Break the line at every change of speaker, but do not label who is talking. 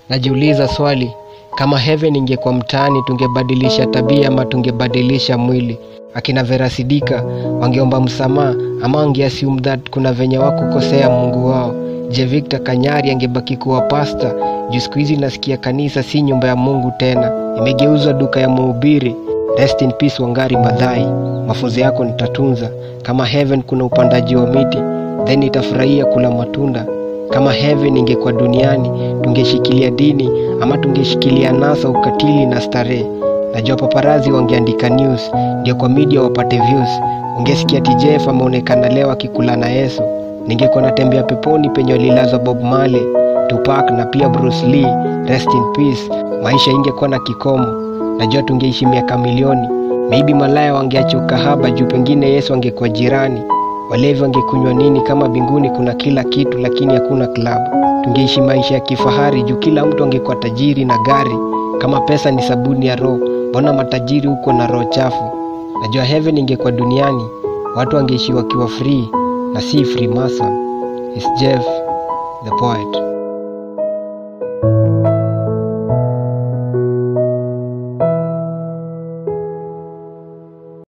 Najiuliza swali, kama heaven ingekuwa mtaani tungebadilisha tabia ama tungebadilisha mwili? Akina Vera Sidika wangeomba msamaha ama wangeassume that kuna venye wakukosea Mungu wao? Je, Victor Kanyari angebaki kuwa pasta juu siku hizi nasikia kanisa si nyumba ya Mungu tena, imegeuzwa duka ya mhubiri? Rest in peace Wangari Maathai, mafunzo yako nitatunza. Kama heaven kuna upandaji wa miti, then nitafurahia kula matunda. Kama heaven ingekuwa duniani, tungeshikilia dini ama tungeshikilia nasa, ukatili na starehe. Najua paparazi wangeandika news ndio kwa media wapate views. Ungesikia TJF ameonekana leo akikula na Yesu. Ningekuwa natembea peponi penye walilazwa Bob Marley, Tupac na pia Bruce Lee. Rest in peace. Maisha ingekuwa na kikomo. Najua tungeishi miaka milioni. Maybe malaya wangeacha ukahaba juu pengine Yesu angekuwa jirani. Walevi wangekunywa nini kama binguni kuna kila kitu lakini hakuna klabu? Tungeishi maisha ya kifahari juu kila mtu angekuwa tajiri na gari. Kama pesa ni sabuni ya roho, mbona matajiri huko na roho chafu? Najua heaven ingekuwa duniani, watu wangeishi wakiwa free na si Freemason. Is Jeff the poet.